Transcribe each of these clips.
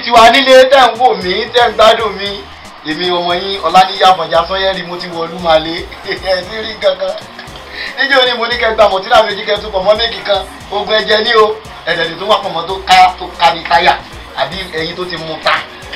ti wà nílé tẹ́ ń wò mí tẹ́ ń gbádùn mi èmi ọmọ yín ọláníyà àfọ̀njá sọ́yẹ́rì mo ti wọ olúmalé ẹ̀ ní rí gangan níjẹ́ òní mo ní kẹ́ gba mọ̀tínà méjì kẹ́ tún pọ̀ mọ́ méjì kan ogun ẹ̀jẹ̀ ní o ẹ̀dẹ̀ tó wà pọ̀ mọ́ tó ká tó ká ní táyà àbí ẹyin tó ti mú ta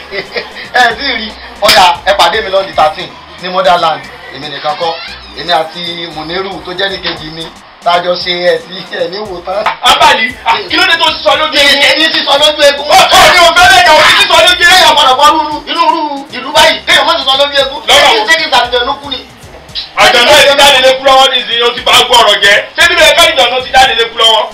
ẹ̀ tí ì rí ọ̀dà ẹ pàdé mi lọ́ọ̀dì thirteen ní motherland èmi nìkan kọ́ èmi àti muniru tó jẹ́ nìkejì mi tájọ ṣe ẹ̀ sí ẹ̀ ní wò tán. abali kí ló dé tó sọ lójú egun. èyí sísọ lójú egun. ó kọ́ ni òfin lẹ́yìn àwọn tí sísọ lójú kéèyàn egun. gbọ́dọ̀ bọ́ rúru inú rúru ìlú báyìí kéèyàn má sísọ lójú egun. Lọ́rọ̀ ṣé wo? kí sàlùjọ ló kú ni. àjọ̀nà yìí ti jáde lé kú lọ́wọ́ nísìnyí ó ti bá gbọ́ ọ̀rọ̀ jẹ́ ṣé bíbélì ẹ̀ka ìjọ̀nà ti jáde lé kú lọ́wọ́.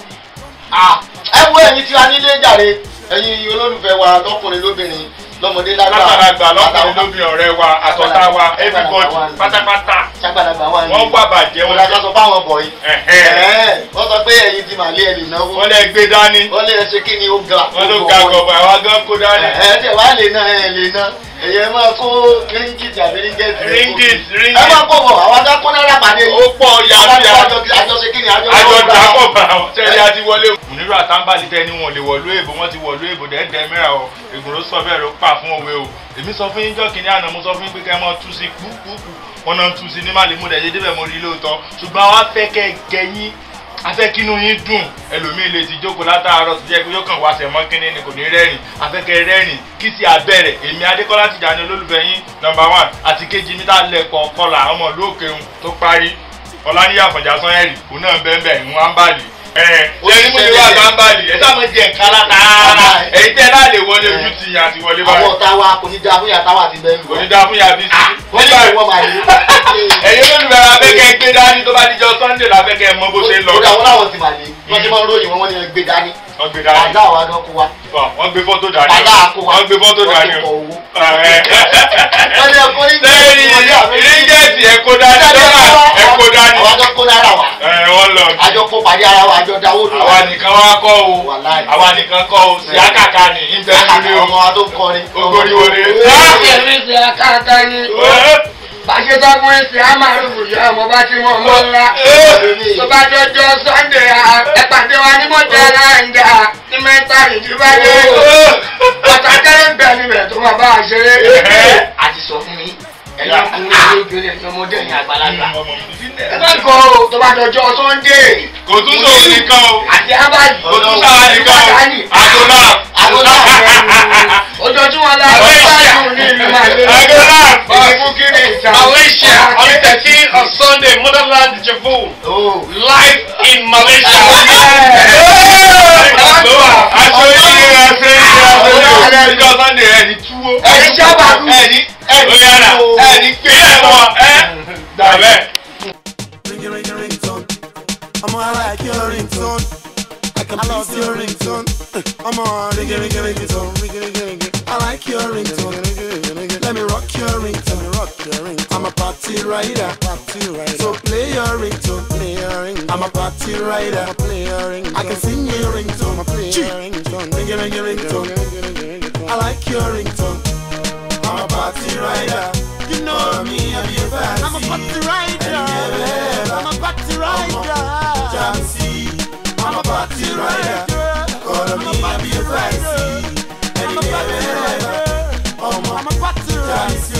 Ah, ẹ wo ẹ̀yin tí a nílé jàre ẹ̀yin olólùfẹ́ wa lọ́kùnrin lóbìnrin lọ́mọdé lágbà látàlágbà lọ́kùnrin lóbi ọ̀rẹ́ wa àtọ̀tá wa everybody pátápátá ṣàgbàlagbà wà ní. wọ́n wá bàjẹ́ wọn wọn lájọ sọ fáwọn bọ̀ yìí. Ẹ̀hẹ́. wọ́n sọ pé ẹ̀yin ti màlẹ́ ẹ̀ lè náwó. wọ́n lẹ gbé dání wọ́n lè ṣe kí ni ó ga. wọ́n ló ga gọ̀bọ̀ àwa gan kó dání. ẹ tẹ wá lè ná ẹ lè ná ẹ̀yẹ máa kó ríngìtì àbí ríngẹ̀tì. ringis ẹ ringis máa kó bọ̀ àwọn aká kó náírà pàdé. ó pọ̀ yàrá àjọ ṣe kí ni àjọ àjọ náà gbà. dàpọ̀ bá wọn tẹ́lẹ̀ àti wọlé. mùnírù àtàǹbàlì tẹ́ ni wọn lè wọ̀lú èbò wọn ti wọ̀lú èbò dẹ́ẹ̀dẹ́ mẹ́ra o ègùrò sọ bẹ́ẹ̀ ló pa fún òwe o èmi sọ fún yín jọ́ kìnìún àná mo sọ fún yín pé kẹ́ ẹ mọ́ tú sí kúkúkú wọn náà tú sí ní má lè mú dẹ̀ ṣe débẹ̀ mo rí lóòótọ́ ṣùgbọ́n àwa fẹ́ kẹ́ ẹ gẹ̀yìn afẹ́ kínú yín dùn ẹlòmíì lè ti jókòó látàárọ̀ tó jẹ́ pé yóò kàn wá sẹ̀mọ́ kínní ni kò ní rẹ́rìn afẹ́kẹ́ rẹ́rìn kí sì abẹ́rẹ́ èmi adékọ́lá Tìjàní olólùfẹ́ yín nọmba one àti kejì mi tá a lẹ̀kọ̀ kọlà ọmọ ìlú òkèhun tó parí ọ̀làníyà àfọ̀njá sanyẹ̀rì òun náà bẹ́ẹ̀ bẹ́ẹ̀ ń wá ń bàlì ẹ ṣe ní mo ní wà bá ń bàlì ẹ sáà mo jẹ nǹkan látara èyí tẹ́ láà lè wọlé ojú ti yàn àti wọlé àwọn báyìí ọ̀tá wa kò ní da fún yàtá wa àti bẹ́ẹ̀ lù. kò ní dá fún yàbí sí wọ́n ní ìwọ́n máa lè. ẹ̀yin olùbẹ̀rẹ̀ abẹ́kẹ́ gbé dání tó bá dijọ́ Sunday lábẹ́kẹ́ mọ bó ṣe ń lọ ó dà wọ́n láwọn ti máa lè. wọ́n ti máa ń ròyìn wọn wọ́n ní ẹ gbé dání. wọ́n gbé dání àdá àwọn adán kó wa. wọ́n gbé fọ́tò dání àdá àkó wa. wọ́n gbé fọ́tò dání wọ́n ti kọ o. owó. Ẹ. wọ́n ní ẹ̀kọ́ ní lẹ́yìn ìrìngẹ̀tì ẹ̀kọ́ dání dọ́là ẹ̀kọ́ dání. àwọn adán kó náírà wa. ẹ wọ́n lọ. àjọ kó pàdé ara wa àjọ dáwó dùn. àwa nìkan wá kọ́ o Wàláì. àwa nìkan kọ́ o sí àkàkà ní ìtẹ́lẹ̀ ọmọ wa tó ń kọrin. Ogori wọlé. Èmi ṣe akáàká ni. Bàṣẹ tó fún ẹsẹ̀ á máa rúbù yá ọmọ bá ti mọ̀ ọmọ ńlá. Tó bá jọjọ Sunday ẹ pàdé wa ní mọ̀jà láǹjà ní mẹ́ta ìdíbàdé. Pàtàkì ń bẹ níbẹ̀ tó máa bá a ṣeré. A ti sọ fún mi. Ẹ̀yin ọkùnrin ló gbélé ẹ̀yin ọmọdé ẹ̀yin àgbàlagbà. Ẹ má kọ́ o tó bá jọjọ Sunday. kò tún sóhun nìkan o Àti Ábàlì. kò tún sáwà nìkan o àgọ́lá Àgọ́lá ojoojúmọ́ la ló bá dùn ní ìlú Màlẹ́. àgọ́lá Ìfún kiri ìjà. Malaysia on the 13th of Sunday, Motherland Javu, live in Malaysia. aṣọ yìí aṣọ yìí aṣọ yìí ìjọ Sunday ẹni túwó Ẹni sábà kú. ẹni ẹni yàrá ẹni pé ẹ wọn ẹ dàbẹ. Ring ring ringtone. I'm on I like your ringtone. I can I love your ringtone. I'm on ring ring ringtone. Ring ring ring. I like your ringtone. Let me rock your ringtone. Rock your ringtone. I'm a party rider. Party rider. So play your ringtone. Play your ringtone. I'm a party rider. Play your ringtone. I can sing your ringtone. Play your ringtone. Ring ring ringtone. I like your ringtone. I'm a party rider. You know me, I be a fancy. I'm a party rider. I'm a party rider. Jamsey, I'm a party rider. Call me, I be a fancy. I'm a party rider. I'm a party rider.